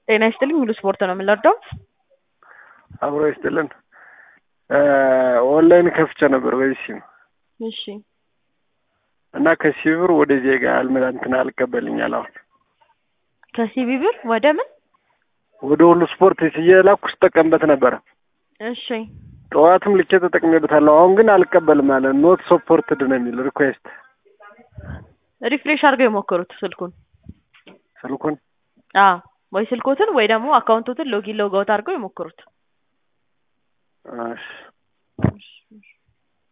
ጤና ይስጥልኝ ሙሉ ስፖርት ነው የምንለርደው። አብሮ ይስጥልን። ኦንላይን ከፍቼ ነበር በዚህ ሲም እሺ እና ከሲቢ ብር ወደ ዜጋ አልመጣ እንትን አልቀበልኛል። አሁን ከሲቢ ብር ወደ ምን? ወደ ሁሉ ስፖርት እየላኩ ስጠቀምበት ነበረ። እሺ ጠዋትም ልኬ ተጠቅሜበታለሁ። አሁን ግን አልቀበልም አለ። ኖት ሰፖርትድ ነው የሚል ሪኩዌስት። ሪፍሬሽ አድርገው የሞከሩት ስልኩን። ስልኩን አዎ ወይ ስልኮትን ወይ ደግሞ አካውንቶትን ሎጊን ሎግ አውት አድርገው የሞከሩት። እሺ እሺ